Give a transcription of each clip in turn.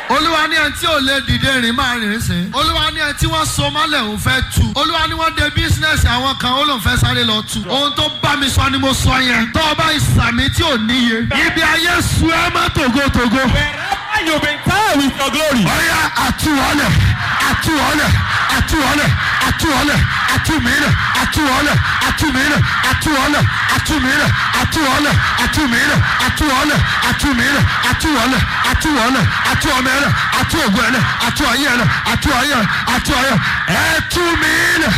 olúwa ní ẹni tí ò lè dìde rìn máa rìn sí. olúwa ní ẹni tí wọ́n so mọ́lẹ̀ òun fẹ́ tu. olúwa ní wọ́n de bísínẹ́sì àwọn kan ó lóun fẹ́ sáré lọ tu. ohun tó bá mi sọ ni mo sọ yẹn. tó o bá ìsàmì tí ò níye. ibi ayé su ẹ mọ́ tògótògó. Wherever you've been tired with your glory. ọ̀yà àtúwọ́lẹ̀ àtúwọ́lẹ̀ àtúwọ́lẹ̀ àtúwọ́lẹ̀ àtúmílẹ̀ àtúwọ́lẹ̀ àtúmílẹ̀ àtúwọ́lẹ̀ àtúmílẹ̀ àtúwọ́lẹ̀ àtúmílẹ̀ àtúwọ́lẹ̀ àtúmílẹ̀ àtúwọ́lẹ̀ àtúwọ́lẹ̀ àtúwọ́mẹ́lẹ̀ àtúwọ́gbẹ́lẹ̀ àtúwọ́yẹ̀lẹ̀ àtúwọ́yẹ̀ àtúwọ́yẹ̀ ẹ̀túmílẹ̀.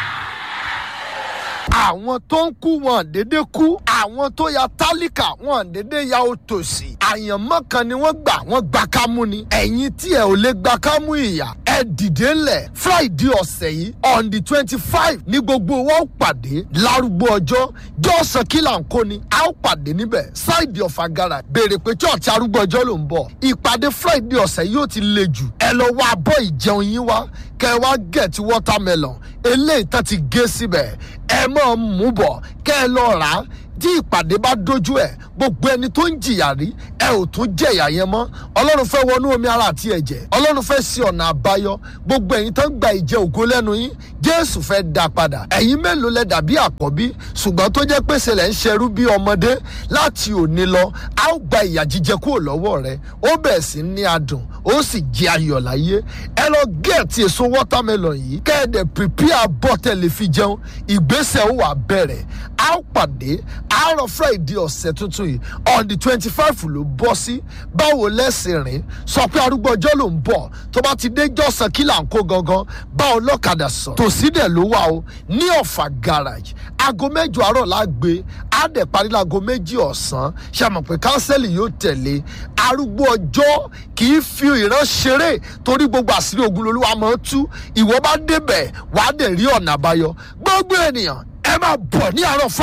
àwọn tó ń kú wọn dédé kú àwọn tó ya tálíkà wọn dédé ya òtòṣì àyànmọ́ kan ni wọ́n gbà wọ́n gba kámú ni ẹ̀yin tí ẹ ò lè gba kámú ìyà ẹ dìde ńlẹ̀ friday ọ̀sẹ̀ yìí on the twenty five ní gbogbo wọn ó pàdé lárúgbó ọjọ́ jọ́sàn kílà ń kó ni a ó pàdé níbẹ̀ ṣáìdì ọ̀fà gara béèrè pé church arúgbó ọjọ́ ló ń bọ̀ ìpàdé friday ọ̀sẹ̀ yìí ó ti le jù ẹ lọ wá abọ́ ìjẹun yín wá kẹ wá get watermelon eléyìí tán ti gé síbẹ̀ ẹ máa mú bọ̀ kẹ́ ẹ lọ rà á tí ìpàdé bá dojú ẹ gbogbo ẹni tó ń jìyà rí ẹ ò tún jẹyà yẹn mọ́ ọlọ́run fẹ́ wọnú omi ara àti ẹ̀jẹ̀ ọlọ́run fẹ́ sí ọ̀nà àbáyọ gbogbo ẹ̀yin tó ń gba ìjẹ ògo lẹ́nu yín jésù fẹ́ dá padà ẹ̀yin mélòó lẹ dàbí àkọ́bí ṣùgbọ́n tó jẹ́ pèsè lẹ́ ń ṣerú bí ọmọdé láti òní lọ a ó gba ìyà jíjẹ kúrò lọ́wọ́ rẹ ó bẹ̀ sí ní adùn ó sì jẹ ayọ̀ láyé ẹ lọ gẹ̀ẹ́tì èso watermelon yìí kẹ́ẹ̀dẹ̀ prepare bọ́tẹ̀ lè fi jẹun ìgbésẹ̀ ó wà bẹ̀rẹ̀ a ó pàdé àárọ̀ friday ọ̀sẹ̀ tuntun yìí on the twenty five ló bọ́ sí báwo lẹ́sìn rìn sọ pé arúgbó ọjọ́ ló ń bọ̀ tó bá ti dé jọ́sàn kí là ń kó gangan bá ọlọ́kadà sọ tòsí dẹ̀ ló wà o ní ọ̀fà garage aago mẹ́jọ àárọ̀ la gbé á dẹ̀ parí láago méjì ọ̀sán ṣàmọ̀ pé kánsẹ́lì yóò tẹ̀lé arúgbó ọjọ́ kì í fi ìran ṣeré torí gbogbo àṣírí ogun lolúwa máa ń tú ìwọ bá débẹ̀ wàá dẹ̀ rí ọ̀nà àbáyọ gbogbo ènìyàn ẹ máa bọ̀ ní àárọ̀ fún